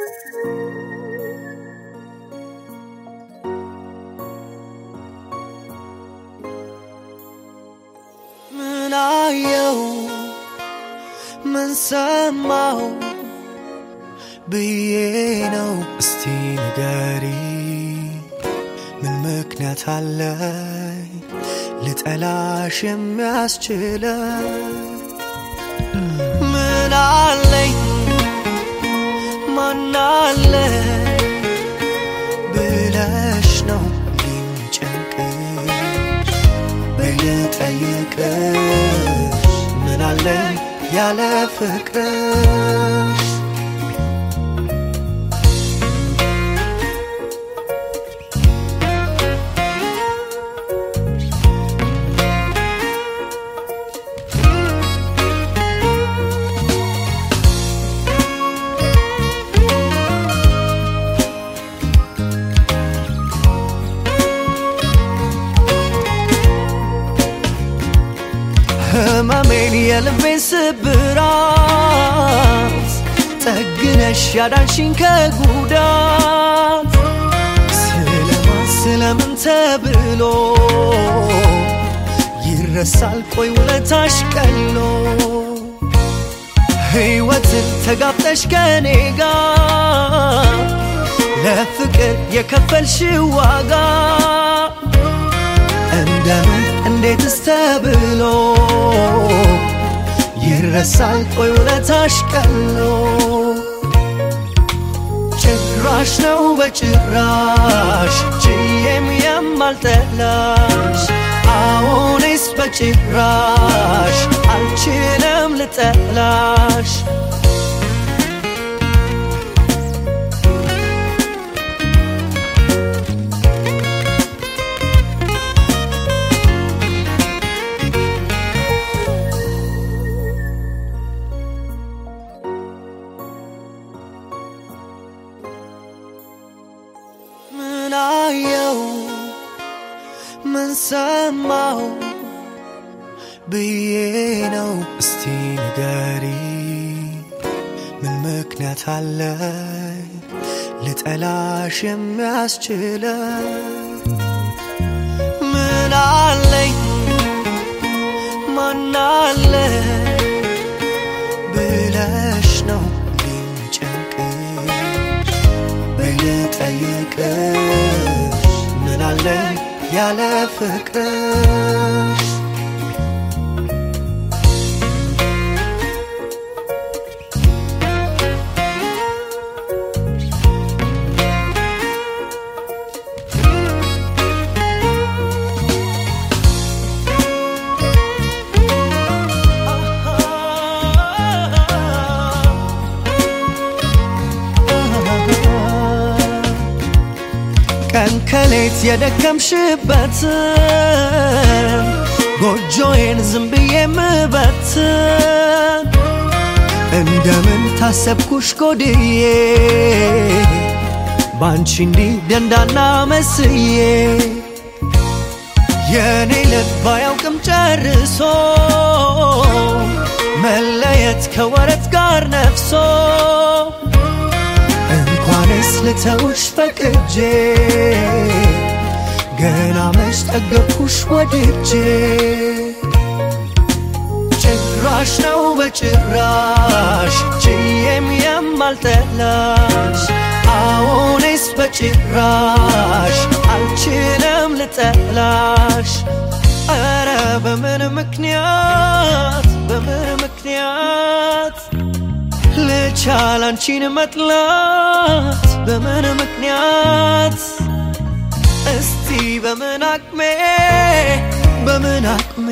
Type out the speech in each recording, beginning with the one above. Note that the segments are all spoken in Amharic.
ምን አየው ምን ሰማው ብዬ ነው እስቲ ንገሪ ምን ምክንያት አለኝ ልጠላሽ የሚያስችለኝ ምን አለኝ ማናለ ብለሽ ነው የሚጨንቅሽ በየጠየቅሽ ምን አለኝ ያለ ፍቅርሽ ህመሜን የልቤን ስብራት ጠግነሽ ያዳንሽኝ ከጉዳት ስለማን ስለምን ተብሎ ይረሳል ቆይ ውለታሽ ቀሎ ሕይወትን ተጋብጠሽ ከኔ ጋር ለፍቅር የከፈልሽ ዋጋ እንደምን እንዴትስ ተብሎ ይረሳል ቆይ ውለታሽ ቀሎ ጭራሽ ነው በጭራሽ ችዬም የማልጠላሽ አሁንስ በጭራሽ አልችልም ልጠላሽ ምን አየው ምን ሰማው ብዬ ነው እስቲ ንገሪ ምን ምክንያት አለኝ ልጠላሽ የሚያስችለኝ ምን አለኝ ማናለ ብለሽ ነው የሚጨንቅሽ በየጠየቅሽ ምን አለኝ ያለ ፍቅርሽ ቀን ከሌት የደከምሽበትን ጎጆዬን ዝም ብዬ ምበትን እንደምን ታሰብኩሽ ጎድዬ ባንቺ እንዲህ ደንዳና መስዬ የኔ ልብ አያውቅም ጨርሶ መለየት ከወረት ጋር ነፍሶ እንኳንስ ልተውሽ ፈቅጄ ገና መች ጠገብኩሽ ወድጄ ጭራሽ ነው በጭራሽ ችዬም የማልጠላሽ አሁንስ በጭራሽ አልችልም ልጠላሽ ኧረ በምን ምክንያት በምን ምክንያት ልቻል አንቺን መጥላት በምን ምክንያት እስቲ በምን አቅሜ በምን አቅሜ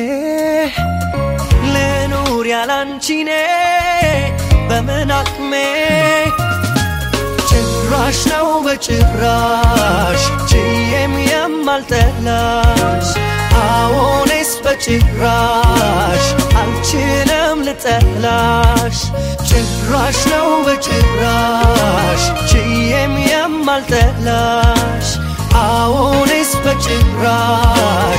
ልኑር ያላንቺኔ በምን አቅሜ ጭራሽ ነው በጭራሽ ችዬም የማልጠላሽ አሁንስ በጭራሽ አልችልም ልጠላሽ ጭራሽ ነው በጭራሽ ችዬም የማልጠላሽ አሁንስ በጭራሽ